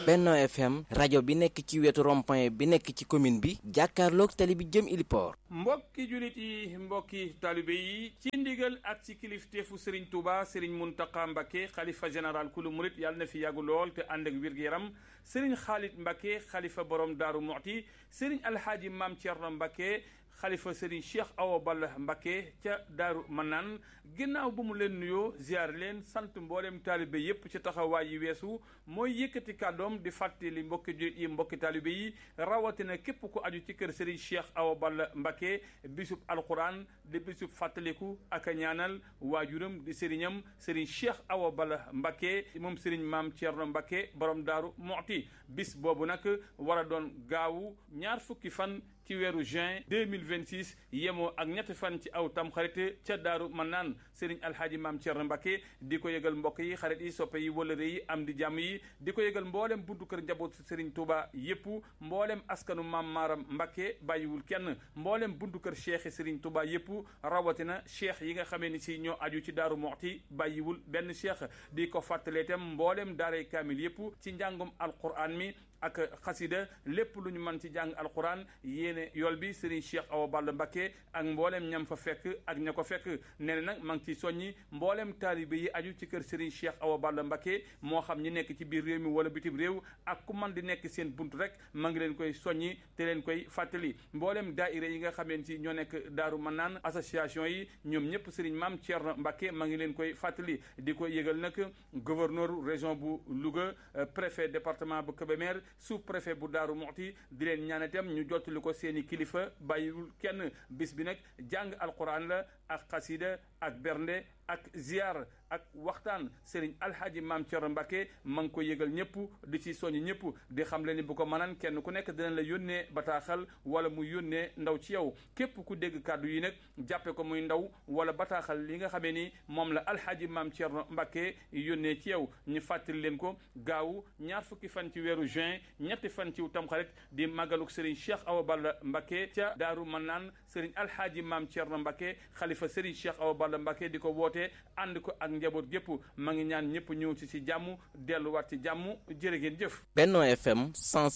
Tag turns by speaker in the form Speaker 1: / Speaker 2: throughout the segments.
Speaker 1: Benno FM rajo bi nekk ci wetu rond-point bi nekk ci commune bi jàkkaarloog tali bi jëm Iliport.
Speaker 2: mbokki jullit yi mbokki taalibe yi ci ndigal ak ci kilifteefu Serigne Touba Serigne Mountakha Mbacké xalifa général kulu murit yàlla na fi yàggu lool te ànd ak wér-gu-yaram Serigne Khalid Mbacké xalifa borom Daaru Muxti Serigne Alhaaji Maam Thierno Mbacké xalifa Serigne Cheikh Awa Balla Mbacké ca Daaru Manaan ginnaaw bu mu leen nuyoo ziar leen sant mboolem taalibe yépp ci taxawaay yi weesu mooy yëkkati kàddoom di fàttali mbokki jullit yi mbokki taalibe yi rawatina képp ku aju ci kër Serigne Cheikh Awa Balla Mbacké bisub alquran di bisub fàttaliku ak a ñaanal waajuram di sëriñam Serigne Cheikh Awa Balla Mbacké moom Serigne Maam Thierno Mbacké borom Daaru Muxti bis boobu nag war a doon gaawu ñaar fukki fan ci weeru juin 2026 yemoo ak ñetti fan ci aw tam xarit ca daaru man naan sëriñ alhaaji maam Thierno Mbacké di ko yëgal mbokk yi xarit yi soppe yi wëlëre yi am di jàmm yi di ko yëgal mboolem buntu kër njaboot sëriñ Touba yépp mboolem askanu maam Maaram Mbacké bàyyiwul kenn mboolem buntu kër cheikh sëriñ Touba yépp rawatina cheikh yi nga xamee ni si ñoo aju ci daaru moxti bàyyiwul benn cheikh di ko fàttalee itam mboolem daaray kaamil yépp ci njàngum alquran mi ak xasida lépp lu ñu mën ci jàng alquran yéene yool bi Serigne Cheikh Awa Balla Mbacké ak mboolem ñam fa fekk ak ña ko fekk nee na nag maa ngi ciy soññi mboolem taalibe yi aju ci kër Serigne Cheikh Awa Balla Mbacké moo xam ñi nekk ci biir réew mi wala bitim réew ak ku man di nekk seen bunt rek maa ngi leen koy soññi te leen koy fàttali mboolem daaira yi nga xameen ci ñoo nekk Daaru Manaan association yi ñoom ñëpp Serigne Maam Thierno Mbacké maa ngi leen koy fàttali di ko yëgal nag gouverneur région bu Louga préfet département bu Kébémer sous préfet bu Daaru Muxti di leen ñaan itam ñu jottali ko seeni kilifa bàyyiwul kenn bis bi nag jàng alquran la ak xasida ak bernde ak ziar ak waxtaan Serigne Alhaji Maam Thierno Mbacké ma ngi ko yëgal ñëpp di ci soññ ñëpp di xam le ni bu ko mënan kenn ku nekk dinañ la yónnee bataaxal wala mu yónnee ndaw ci yow képp ku dégg kàddu yi nag jàppe ko muy ndaw wala bataaxal li nga xamee ni moom la Alhaji Maam Thierno Mbacké yónnee ci yow ñu fàttali leen ko gaawu ñaar fukki fan ci weeru juin ñetti fan ci tamxarit di màggaluk Serigne Cheikh Awa Balla Mbacké ca Daaru Manaan Serigne Alhaji Maam Thierno Mbacké xalifa Serigne Cheikh Awa Balla Mbacké di ko wootee ànd ko ak njaboot gépp ma ngi ñaan ñëpp ñëw ci ci jàmm delluwaat ci jàmm jërë ngeen jëf
Speaker 1: Benno FM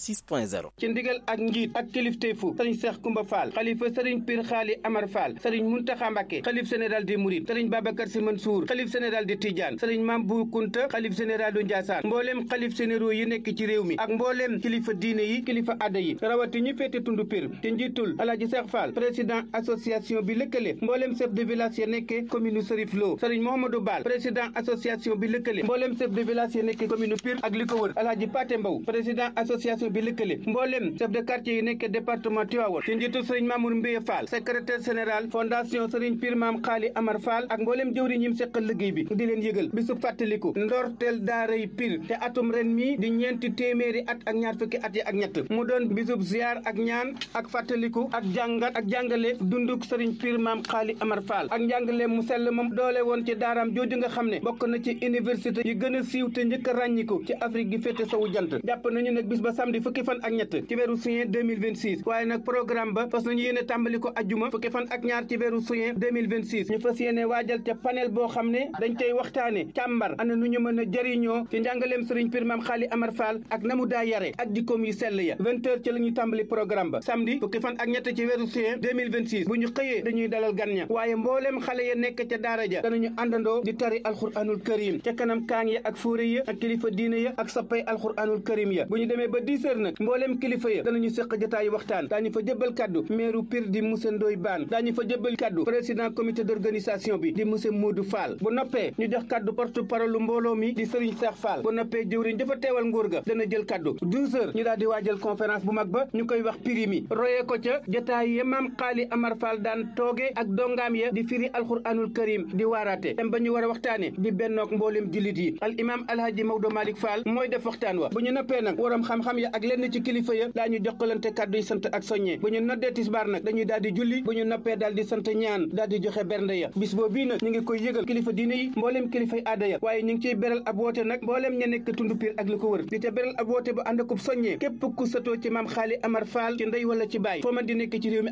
Speaker 1: 106.0
Speaker 3: ci ndigal ak njiit ak kilifteefu sëriñ Cheikh Koumba Fall xalifa sëriñ Pir Xaali Amar Fall sëriñ Muntaxa Mbacké xalif général des Mourides sëriñ Babacar Sy Mansour xalif général de Tidiane sëriñ Mame Bou Kounta xalif général du Ndiassane mbooleem xalif généraux yi nekk ci réew mi ak mbooleem kilifa diine yi kilifa adda yi rawati ñi féete tundu Pir te njiitul Alaaji Cheikh Fall président association bi lëkkale mbooleem chef de village ya nekke commune Serif Lo sëriñ Mouhamadou Bal président association bi lëkkale mbooleem chef de village ya nekke commune Pire ak li ko wër Alaaji Paté Mbow président association bi lëkkale mbooleem chef de quartier yi nekke département Tivaouane ci njiitul sëriñ Mamour Mbiye Fall secrétaire général fondation sëriñ Pire Maam Xaali Amar Fall ak mbooleem jëwriñ ñim seqal liggéey bi di leen yëgal bisu fàttaliku ndorteel daaray Pire te atum ren mi di ñeenti téeméeri at ak ñaar fukki at yi ak ñett mu doon bisub ziar ak ñaan ak fàttaliku ak jàngat ak jàngale dunduk sëriñ Pire Maam Xaali Amar Fall ak njàngale mu sell moom doole woon ci daaraam jooju nga xam ne bokk na ci université yi gën a siiw te njëkk a ràññiku ci Afrique gi féete sowu jant jàpp nañu nag bis ba samedi fukki fan ak ñett ci weeru juin 2026 waaye nag programme ba fas nañu yéene tàmbali ko ajjuma fukki fan ak ñaar ci weeru juin 2026 ñu fas yéene waajal ca panel boo xam ne dañ koy waxtaane càmbar ana nu ñu mën a jëriñoo ci njàngaleem sëriñ Pire Maam Xaali Amar Fall ak na mu daa yare ak jikkoom yu sell ya vingt heures ci la ñuy tàmbali programme ba samedi fukki fan ak ñett ci weeru juin 2026 bu ñu xëyee dañuy dalal gan ña waaye mbooleem xale ya nekk ca daara ja danañu àndandoo di tari alxuraanul karim ca kanam kaang ya ak fóore ya ak kilifa diine ya ak sappay alxuraanul karim ya bu ñu demee ba dix heures nag mbooleem kilifa ya danañu séq jotaayu waxtaan daañu fa jëbbal kaddu meeru Pire di monsieur Ndoye Bane daañu fa jëbbal kaddu président comité d'organisation bi di monsieur Modou Fall bu noppee ñu jox kaddu porte parole mbooloo mi di Serigne Cheikh Fall bu noppee jëwriñ dafa teewal nguur ga dana jël kaddu douze heures ñu daal di waajal conférence bu mag ba ñu koy wax pirimi royee ko ca jotaay ya maam xaali Amar Fall daan tooge ak dongaam ya di firi alxuraanul karim di waaraate dem ba ñu war a waxtaane di bennook mboolem jullit yi al imam alhaji Maodo Malick Fall mooy def waxtaan wa bu ñu noppee nag waram xam-xam ya ak lenn ci kilifa ya daa ñu jokkalante kàddu yi sant ak soññee bu ñu noddee tisbaar nag dañuy daal di julli bu ñu noppee daal di sant ñaan daal di joxe bernde ya bis boo bii nag ñu ngi koy yëgal kilifa diine yi mbooleem kilifay aada ya waaye ñu ngi ciy beral ab woote nag mbooleem ña nekk tundu Pire ak li ko wër di ca beral ab woote bu ànd akub soññee képp ku satoo ci maam xaali Amar Fall ci ndey wala ci baay foo man di nekk ci réew mi ak bitim réew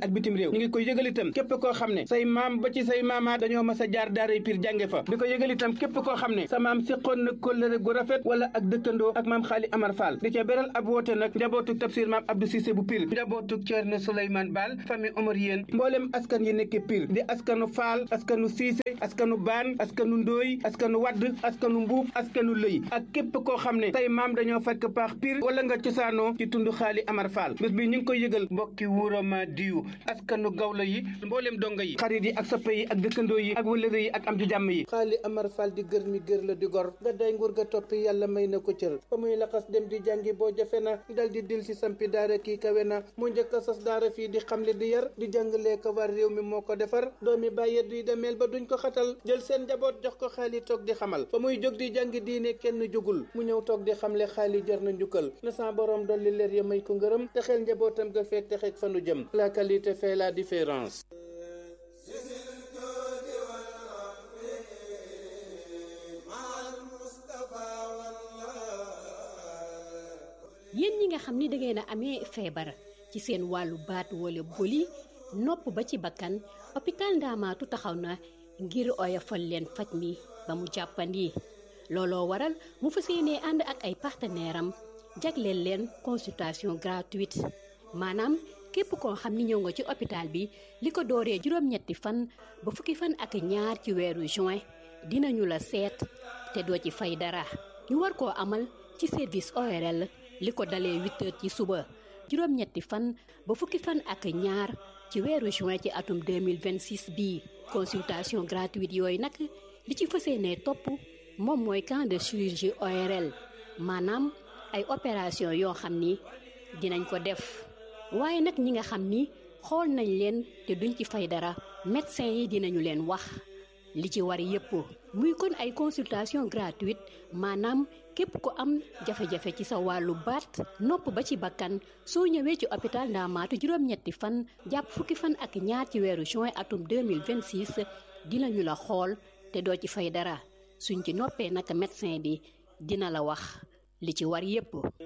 Speaker 3: réew ñu ngi koy yëgal itam képp koo xam ne say maam ba ci say maamaat dañoo mas a jaar daaray piir jànge fa di ko yëgal itam képp koo xam ne sa maam siqoon na kóllëre gu rafet wala ak dëkkandoo ak maam xaali amar fall di ca beral ab woote nag njabootuk tafsir maam abdou cissé bu pir njabootuk ceerno souleymane baal famille omar yéen mboolem askan yi nekk pir di askanu faal askanu siise askanu baan askanu ndooy askanu wadd askanu mbuub askanu lëy ak képp koo xam ne say maam dañoo fekk paax pir wala nga cosaanoo ci tund xaali amar fall bés bi ñu ngi koy yëgal mbokki wuurama diyu askanu gawla yi mboolem donga yi xarit yi ak soppe yi ak dëkkandoo yi ak wëlëre yi ak am di jàmm yi
Speaker 4: xaali amar fall di gër mi gër la di gor nga day nguur ga toppi yàlla may na ko cër ba muy laxas dem di jàngi boo jafe na dal di dil si sampi daara kii kawe na mu njëkk a sas daara fii di xamle di yar di jàngalee ko war réew mi moo ko defar doomi bàyyi duy demeel ba duñ ko xatal jël seen njaboot jox ko xaali toog di xamal ba muy jóg di jàngi diine kenn jógul mu ñëw toog di xamle xaali jar na njukkal na sa borom dolli leer ya may ko ngërëm te xel njabootam ga fekk te xeeg fanu jëm la qualité fait la différence
Speaker 5: yéen ñi nga xam ni dangeen a amee feebar ci seen wàllu baat wala boli nopp ba ci bakkan hôpital Ndaamaatu taxaw na ngir oyofal leen faj mi ba mu jàppandi looloo waral mu fas yéenee ànd ak ay partenaire am jagleel leen consultation gratuite maanaam képp koo xam ni ñëw nga ci hôpital bi li ko dooree juróom-ñetti fan ba fukki fan ak ñaar ci weeru juin dinañu la seet te doo ci fay dara ñu war koo amal ci service ORL li ko dalee huit heures ci suba juróom-ñetti fan ba fukki fan ak ñaar ci weeru juin ci atum 2026 bii consultation gratuite yooyu nag li ci fas yéenee topp moom mooy camp de chirurgie ORL maanaam ay opération yoo xam ni dinañ ko def waaye nag ñi nga xam ni xool nañ leen te duñ ci fay dara médecin yi dinañu leen wax li ci war yépp muy kon ay consultation gratuite maanaam képp ku am jafe-jafe ci sa wàllu baat nopp ba ci bakkan soo ñëwee ci hôpital Ndaamaatu juróom-ñetti fan jàpp fukki fan ak ñaar ci weeru juin atum 2026 dinañu la xool te doo ci fay dara suñ ci noppee naka médecin bi dina la wax li ci war yépp